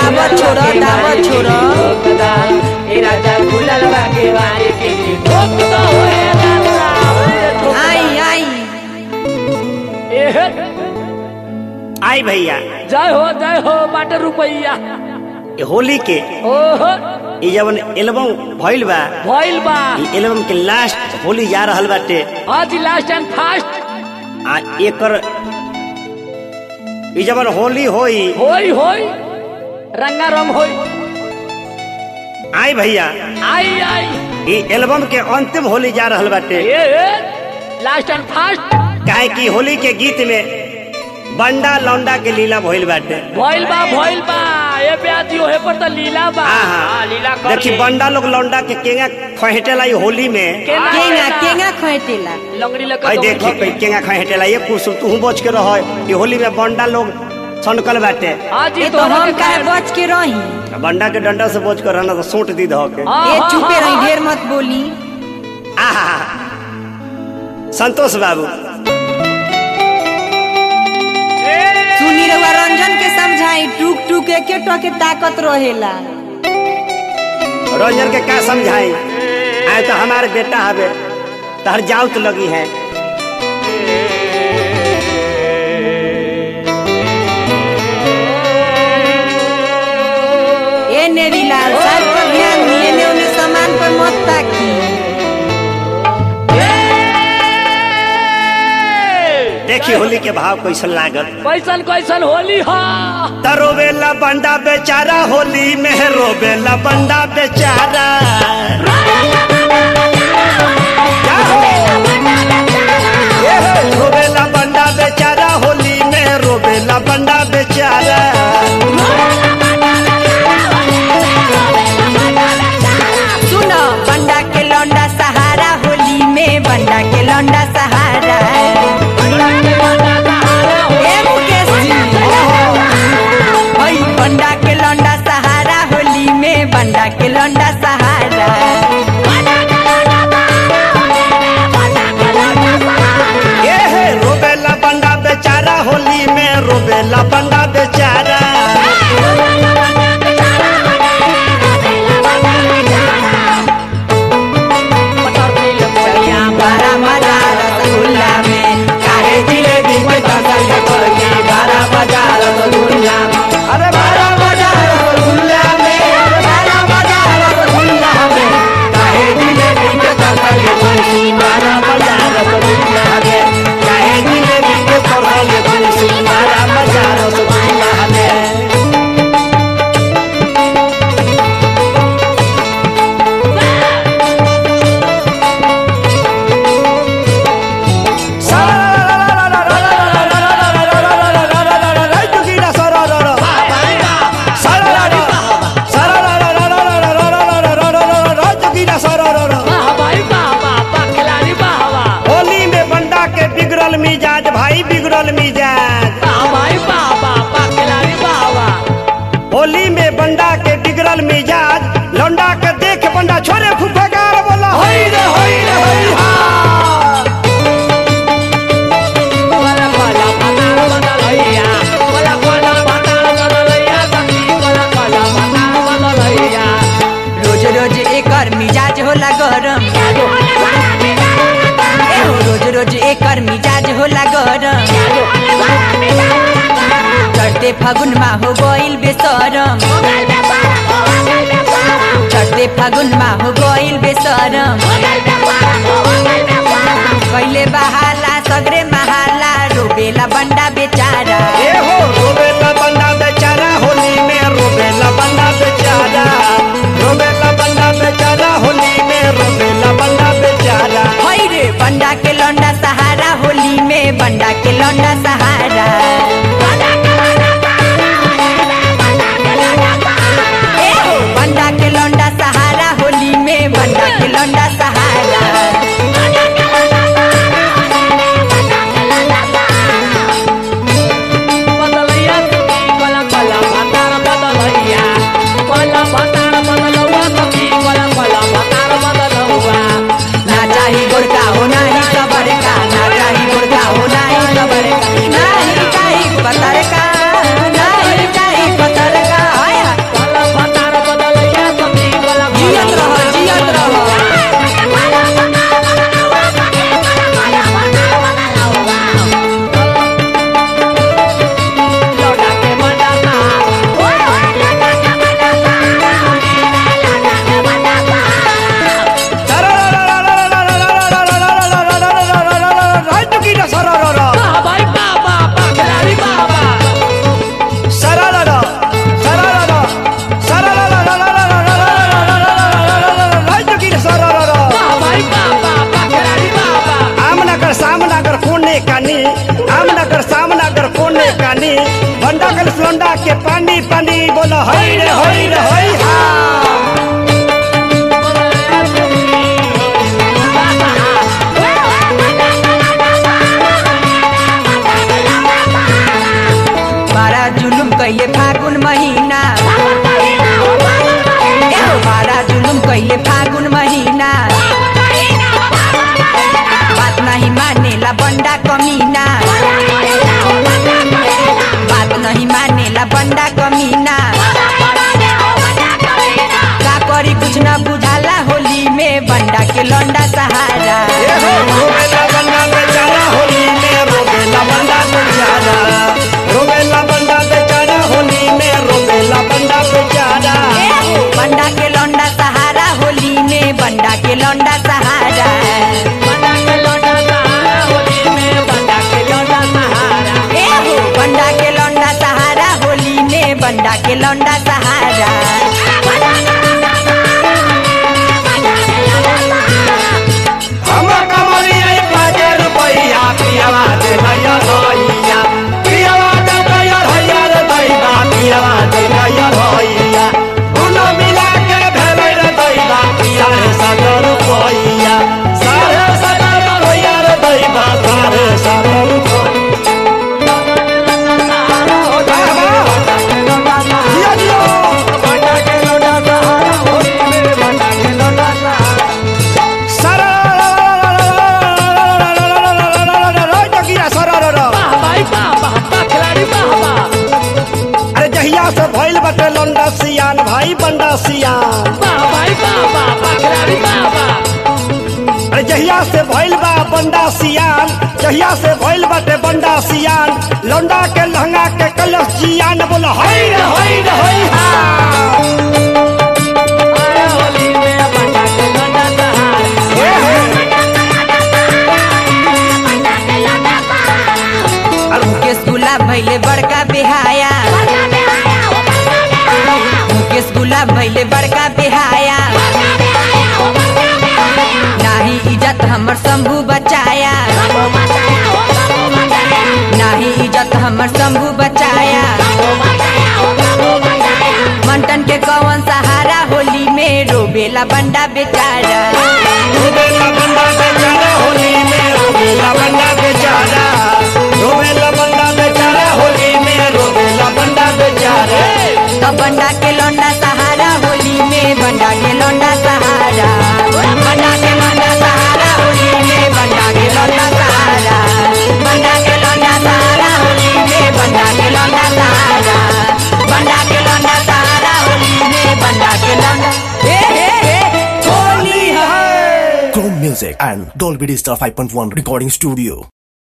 दावत छोड़ दावत छोड़ ए राजा खुलल बा के वारी के ठोक दो ए राजा आई आई एहे आई भैया जय हो जय हो बाटे रुपैया ये होली के ओहो ये जवन एल्बम भइल बा भइल बा ये एल्बम के लास्ट होली जा रहल बाटे आज लास्ट एंड फास्ट आ एकर ये जवन होली होई होई होई रंगा रंग होई आई भैया आई आई ये एल्बम के अंतिम होली जा रहल बाटे ए लास्ट एंड फास्ट काहे कि होली के गीत में बंडा लौंडा के लीला भइल बाटे भइल बा भइल बा ए ब्याजी ओहे पर त लीला बा आहा। हाँ, लीला कर देखी ले। बंडा लोग लौंडा के केंगा खहेटेला ये होली में केना केंगा केंगा खोटेला लंगड़ी लगा आई देखी कोई केंगा खहेटेला ये कुछ तू बच के रह ये होली में बंडा लोग सनकल बाटे आज ये ही तो तो हम काहे बच के रही बंडा के डंडा से बच कर रहना तो सूट दी धो के ये चुपे रही ढेर मत बोली आहा संतोष बाबू सुनी रहुआ रंजन के समझाई टूक टूक एके टके ताकत रहेला रंजन के क्या समझाई आए तो हमारे बेटा हवे तहर जाउत तो लगी है ए नेरीलाल सर पर ध्यान दिए ने उन्हें सामान पर मत ताकी देखी होली के भाव कैसन लागत कैसन कैसन होली हा तरोवेला बंडा बेचारा होली में रोवेला बंडा बेचारा क्या हो? ये हो, रोवेला बंडा बेचारा होली में रोवेला बंडा बेचारा सुनो बंडा के लौंडा सहारा होली में बंडा के लौंडा सहारा ए मुकेश जी ओई बंडा के लौंडा सहारा होली में बंडा के लौंडा सहारा ये है रोवेला बंडा बेचारा होली में रोवेला बंडा बेचारा चलिया बड़ा मजा रसगुल्ला में काहे जिलेबी के दसल पड़ी बड़ा मजा रसगुल्ला में अरे बड़ा मजा रसगुल्ला में बड़ा मजा रसगुल्ला में काहे जिलेबी के दसल पड़ी बड़ा मजा रसगुल्ला में काहे जिलेबी के दसल पड़ी बड़ा मजा रसगुल्ला में वाह भाई वाह वाह वाह खिलाड़ी वाह वाह होली में बंडा के बिगड़ल मिजाज भाई बिगड़ल मिजाज वाह भाई वाह वाह वाह खिलाड़ी वाह वाह होली में बंडा के बिगड़ल मिजाज लौंडा के देख बंडा छोरे फुफकार बोला होई रे होई रे होई हा कोला कोला पताल बदलैया कोला कोला पताल बदलैया सखी कोला कोला पताल बदलैया रोज रोज एकर मिजाज होला गरम ए हो रोज रोज एकर मिजाज होला गरम चढ़ते फागुन मा हो गइल बेसरम चढ़ते फागुन मा हो गइल बेसरम कैले बहाला सगरे महाला रोबेला बंडा बेचारा ए हो रोबेला बंडा बेचारा होली में रोबेला बंडा बेचारा रोबेला बंडा बेचारा होली में रोबेला बंडा बेचारा हई रे बंडा के लौंडा सहारा होली में बंडा के लौंडा सहारा ए हो बंडा के लौंडा सहारा होली में बंडा के लौंडा सहारा बदलैया सखी कोला कोला पताल बदलैया कोला पताल बदलौआ सखी कोला कोला पताल बदलौआ ना चाही गोरका हो नाही सबर का ना चाही गोरका हो नाही सबर का नाही चाही कानी आमनगर सामनगर कोने कानी बंडा कल सोंडा के पानी पानी बोलो हई रे हई रे हई हा बारा जुलुम कैले फागुन महीना एहो बारा जुलुम कैले फागुन महीना बात नहीं मानेला बंडा कमीना बात नहीं मानेला बंडा कमीना का करी कुछ न बुझाला होली में बंडा के लौंडा सहारा ए हो रोवेला बंडा बेचारा होली में रोवेला बंडा बेचारा रोवेला बंडा बेचारा होली में रोवेला बंडा बेचारा एहो, बंडा के लौंडा सहारा होली में बंडा के लौंडा सहारा बंडा के लौंडा सहारा होली में बंडा के लौंडा सहारा एहो बंडा के लौंडा सहारा होली में बंडा के लौंडा सहारा हम कमलिया बाजे रुपैया पियावा दे भैया भैया पियावा दे भैया भैया रे दैबा पियावा दे भैया भैया दुनो मिला के भेलै रे दैबा साढ़े सात रुपैया साढ़े सात रुपैया रे दैबा साढ़े सात रुपैया जिया जिया बंडा के लौंडा सहारा होली में बंडा के लौंडा सहारा सारा जगिया सारा वाह भाई वाह वाह वाह खिलाड़ी वाह वाह अरे जहिया से भइल बटे लंडा सियान भाई बंडा सियान वाह भाई वाह वाह वाह खिलाड़ी वाह वाह अरे जहिया से भइल बा बंडा सियान जहिया से भइल बाटे बंडा सियान लौंडा के लहंगा के कलश जियान बोला हई रे हई रे हई हा अरे होली में बंडा के लौंडा सहारा हे हे मुकेश गुलाब भैले बड़का बेहाया मुकेश गुलाब भैले बड़का बेहाया नाही इज्जत हमर शंभू बचाया नाही इज्जत हमर शंभू बचाया मंटन के कौन सहारा होली में रोबेला बंडा बेचारा रोबेला बंडा बेचारा होली में रोबेला बंडा बेचारा रोबेला बंडा बेचारा होली में रोबेला बंडा बेचारा तो बंडा के लौंडा सहारा होली में बंडा के लौंडा सहारा बंडा के लौंडा सहारा होली में बंडा के लौंडा सहारा बंडा के लौंडा सहारा होली में बंडा के लौंडा सहारा बंडा के लौंडा सहारा होली में बंडा के लौंडा हे हे हे होली है है Chrome Music and Dolby Digital 5.1 Recording Studio.